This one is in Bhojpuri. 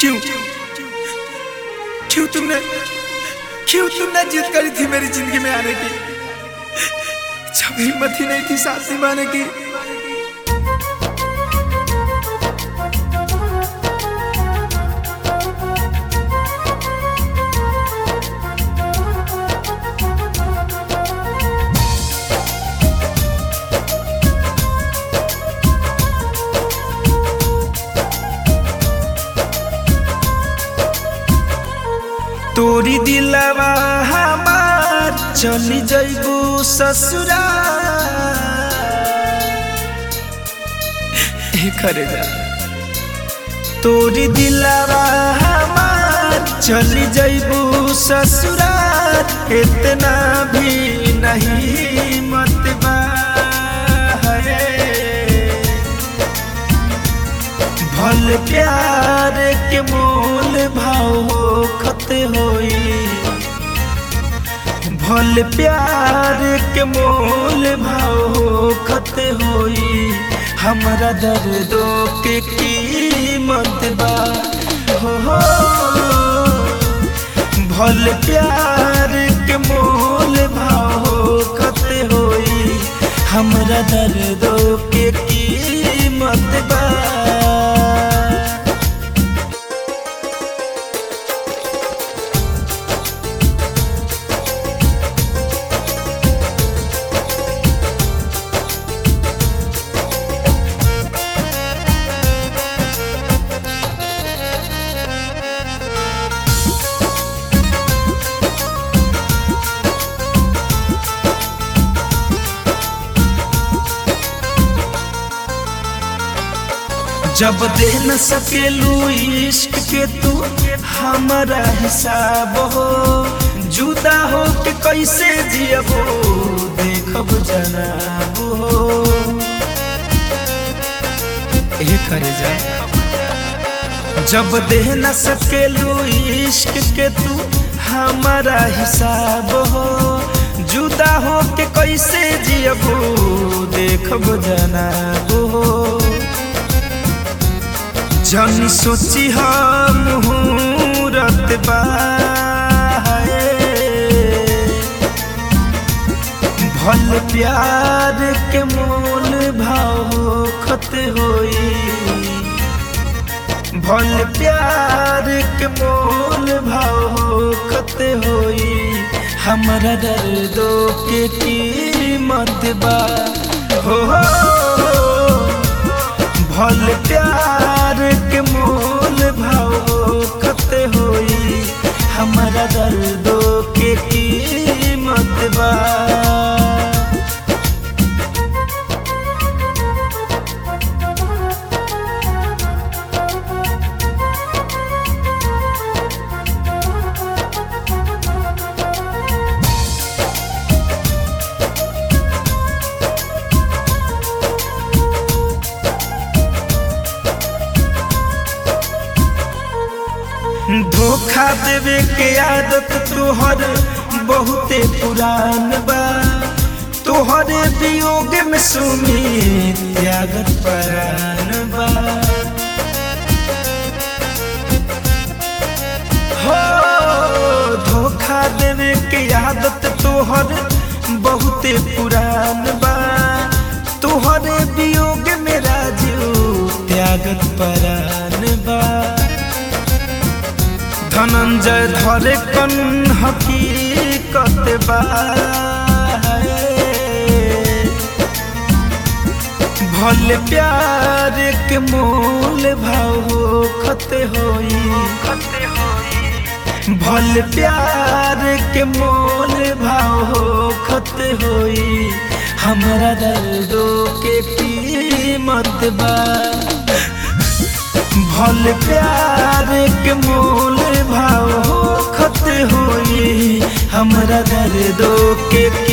क्यों क्यों तुमने क्यों तुमने जिद करी थी मेरी जिंदगी में आने की जब हिम्मत ही नहीं थी साथ निभाने की तोरी दिलवा हमार चली जइबू ससुरा करे जा तोरी दिलवा हमार चली जइबू ससुरा इतना भी नहीं मत बा भल प्यार के मोल भाव खत होई भल प्यार के मोल भाव खत होई हमरा दर्दों के कीमत बा हो हो भल प्यार के मोल भाव खत होई हमरा दर्दों के कीमत बा जब दे न सकेलू इश्क के तू हमारा हिसाब हो जुदा हो के कैसे जियबो देखब जनाब हो ए करे जा जब दे न सकेलू इश्क के तू हमारा हिसाब हो जुदा हो के कैसे जियबो देखब जनाब हो जन सोची हम मुहूर्त भल प्यार के मोल भाव खत होई भल प्यार के मोल भाव खत होई हमरा दर्दों के कीमत बा हो, हो भल प्यार के मोल भाव खत होई हमारा दर्दों के कीमत बा धोखा देवे के आदत तोहर बहुते पुरान बा तोहरे वियोग में सुमी त्यागत परान बा हो धोखा देवे के आदत तोहर बहुते पुरान बा तोहरे वियोग में राजू त्यागत परान बा धनंजय धरे कन हकीकत बा भल प्यार के मोल भाव खत होई भल प्यार के मोल भाव खत होई हमरा दर्दों के कीमत बा भल प्यार के मोल भाव खत होई हमरा दर्दों के